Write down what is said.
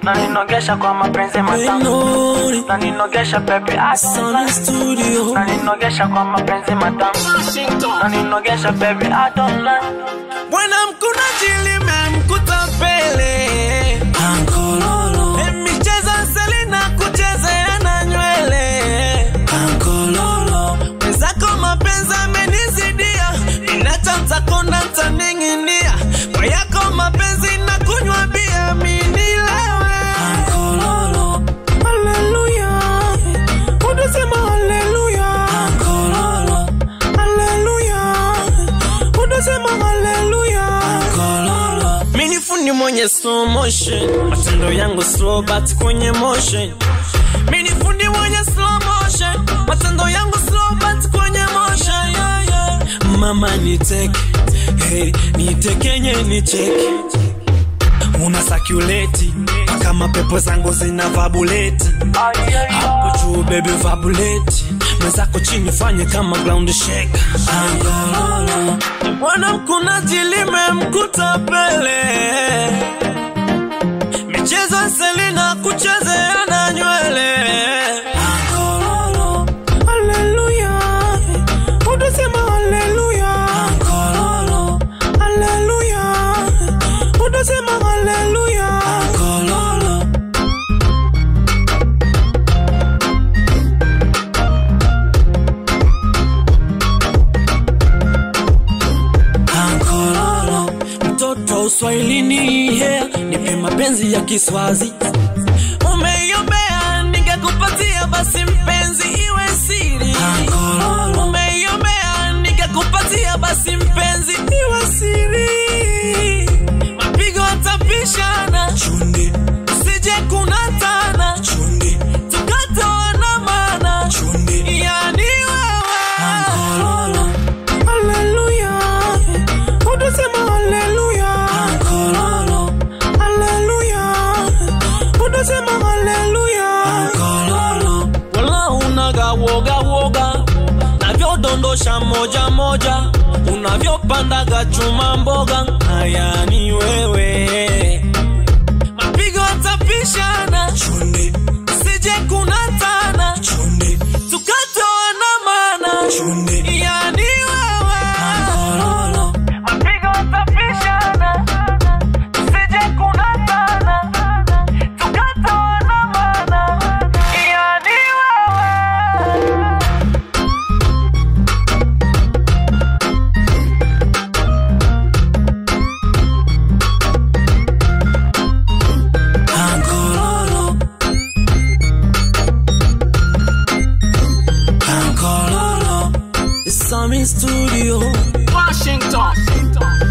na ninogesha kwa mapenzi matamu Benoni, na ninogesha baby I don't Sony lie. Studio. na ninogesha kwa mapenzi matamu na ninogesha baby I don't lie. Bwana mkunaji limemkuta pele Ankololo Michezo Selina kuchezea na nywele Ankololo Mwenzako mapenzi amenizidia Inachanta kona ntaning'inia Kwa yako mapenzi na kunywa bia minilewe Ankololo Haleluya Unasema haleluya Ankololo Haleluya Unasema haleluya Mini fundi mwenye slow motion Matendo yangu slow but kwenye motion Mini fundi mwenye slow motion Matendo yangu slow but kwenye motion yeah, yeah. Mama niteke hey, nitekenye nicheke una sakuleti mpaka mapepo zangu zina vabuleti Ay, ay, ay. hapo juu baby vabuleti mwenzako chini fanye kama ground shake Angololo. bwana mkunaji limemkuta pele michezo selina kuchezea na nywele Angololo. Haleluya. Unasema haleluya. Haleluya. Unasema haleluya. Ankololo, mtoto uswahilini yeah. nipe mapenzi ya kiswazi umeiombea ningekupatia basi mpenzi iwe siri umeiombea ningekupatia basi mpenzi iwe siri mapigo atapishana chunde usije kunatana chunde tukatoana mana chunde yani wewe Haleluya. Unasema haleluya. Haleluya. Unasema haleluya. Wala unaga woga woga navyodondosha moja moja unavyopandaga chuma mboga haya ni wewe mapigo atapishana chunde sije kunatana chunde tukatoana mana chunde yani wewe Mapigo atapishana, sije kunatana, tukatoana mana, yani wewe. Ankololo. Ankololo. It's Sami Studio. Washington.